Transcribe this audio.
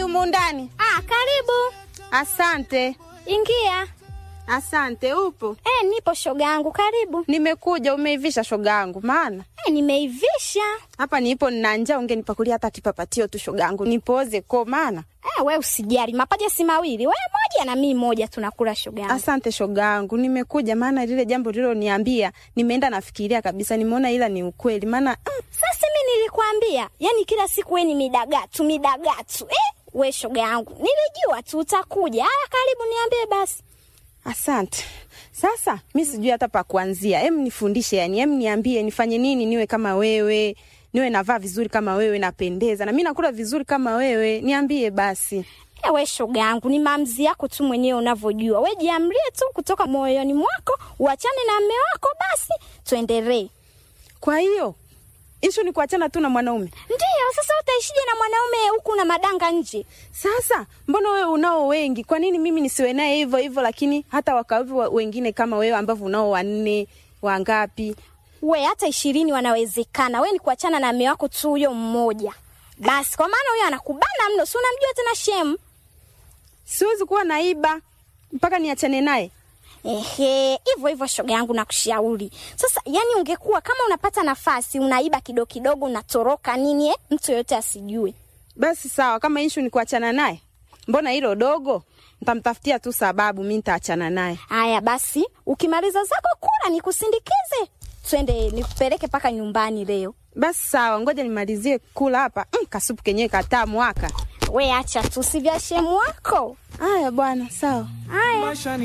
hodi humu ndani. Ah, karibu. Asante, Ingia. asante. Upo? Eh, nipo shoga yangu, karibu. Nimekuja. Umeivisha shoga yangu? Maana Eh, nimeivisha. hapa nipo nina njaa, ungenipakulia hata kipapatio tu shoga yangu, nipoze ko. Maana Eh, we usijali, mapaja si mawili, we moja na mimi moja, tunakula shoga yangu. asante shoga yangu, nimekuja maana lile jambo liloniambia nimeenda nafikiria kabisa, nimeona ila ni ukweli. Maana mm, Sasa mimi nilikwambia, yani kila siku we ni midagatu midagatu. Eh, we shoga yangu, nilijua tu utakuja. Haya, karibu, niambie basi. asante. Sasa mi sijui hata pa kuanzia, em nifundishe, yani em niambie nifanye nini niwe kama wewe, niwe navaa vizuri kama wewe, napendeza na mi nakula vizuri kama wewe, niambie basi. Eh, we shoga yangu, ni maamuzi yako tu mwenyewe unavyojua. We jiamrie tu kutoka moyoni mwako, uachane na mme wako, basi tuendelee. Kwa hiyo ishu ni kuachana tu na mwanaume. Ndiyo, sasa utaishije na mwanaume huku na madanga nje? Sasa mbona wewe unao wengi, kwa nini mimi nisiwe naye hivyo hivyo, lakini hata wakawevi wa- wengine kama wewe ambavyo unao wanne wangapi? We hata ishirini wanawezekana. We ni kuachana na mme wako tu huyo mmoja basi, kwa maana huyo anakubana mno, si unamjua tena shemu. Siwezi kuwa naiba mpaka niachane naye. Ehe, hivyo hivyo shoga yangu nakushauri. Sasa yani ungekuwa kama unapata nafasi unaiba kidogo kidogo unatoroka nini eh? Mtu yoyote asijue. Basi sawa, kama ishu ni kuachana naye, mbona hilo dogo? Nitamtafutia tu sababu, mi nitaachana naye. Haya basi, ukimaliza zako kula nikusindikize. Twende nikupeleke paka nyumbani leo. Basi sawa, ngoja nimalizie kula hapa. Mm, kasupu kenyewe katamu waka. We acha tu si vya shemu wako. Haya bwana, sawa. Haya.